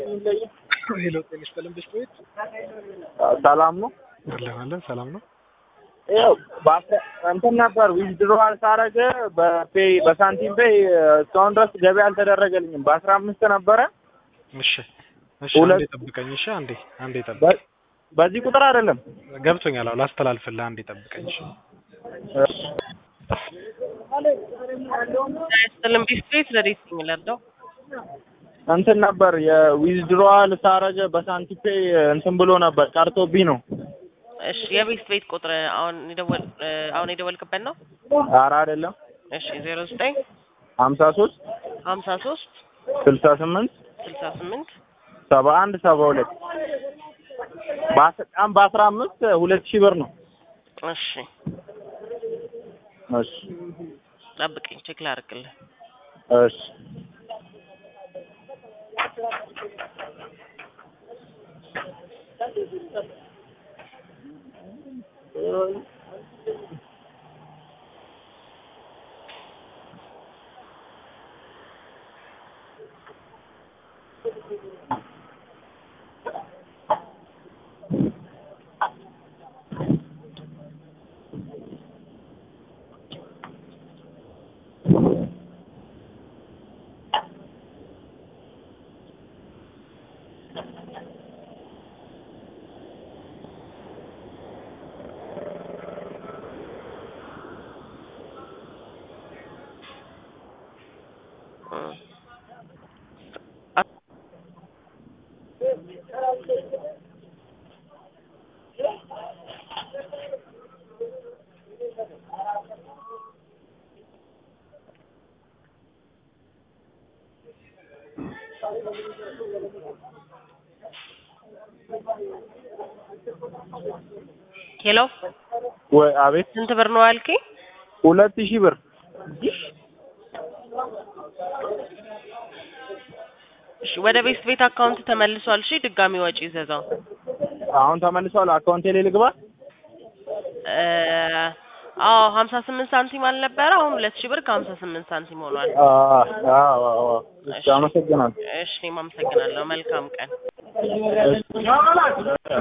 የሚለየው? ሄሎ ጤና ይስጥልን ብስክሌት ሰላም ነው። አለን አለን ሰላም ነው። ያው በአስራ እንትን ነበር ዊዝድሮዋል ሳረገ በፔይ በሳንቲም ፔይ እስካሁን ድረስ ገቢ አልተደረገልኝም። በአስራ አምስት ነበረ እሺ እሺ፣ ሁለት- አንዴ ጠብቀኝ። እሺ አንዴ አንዴ ጠብቀኝ። በ- በዚህ ቁጥር አይደለም። ገብቶኛል። አዎ ላስተላልፍልህ። አንዴ ጠብቀኝ። እሺ ስልም ቢስትሪት ረዲት የሚለለው እንትን ነበር የዊዝድሮዋል ሳረገ በሳንቲም ፔይ እንትን ብሎ ነበር ቀርቶብኝ ነው። እሺ የቤት ቤት ቁጥር አሁን የደወል አሁን የደወልክበት ነው? ኧረ አይደለም እሺ ዜሮ ዘጠኝ ሀምሳ ሶስት ሀምሳ ሶስት ስልሳ ስምንት ስልሳ ስምንት ሰባ አንድ ሰባ ሁለት በአስራም በአስራ አምስት ሁለት ሺህ ብር ነው። እሺ እሺ ጠብቀኝ ቼክ ላድርግልህ። እሺ እም። ሄሎ ወይ አቤት ስንት ብር ነው አልከኝ? ሁለት ሺህ ብር እሺ ወደ ቤት ቤት አካውንት ተመልሷል። እሺ ድጋሚ ወጪ ይዘዛው አሁን ተመልሷል። አካውንቴ ላይ ልግባ። እ አዎ ሀምሳ ስምንት ሳንቲም አልነበረ? አሁን ሁለት ሺህ ብር ከሀምሳ ስምንት ሳንቲም ሆኗል። አዎ አዎ አዎ። እሺ አመሰግናለሁ። እሺ እኔም አመሰግናለሁ። መልካም ቀን። እሺ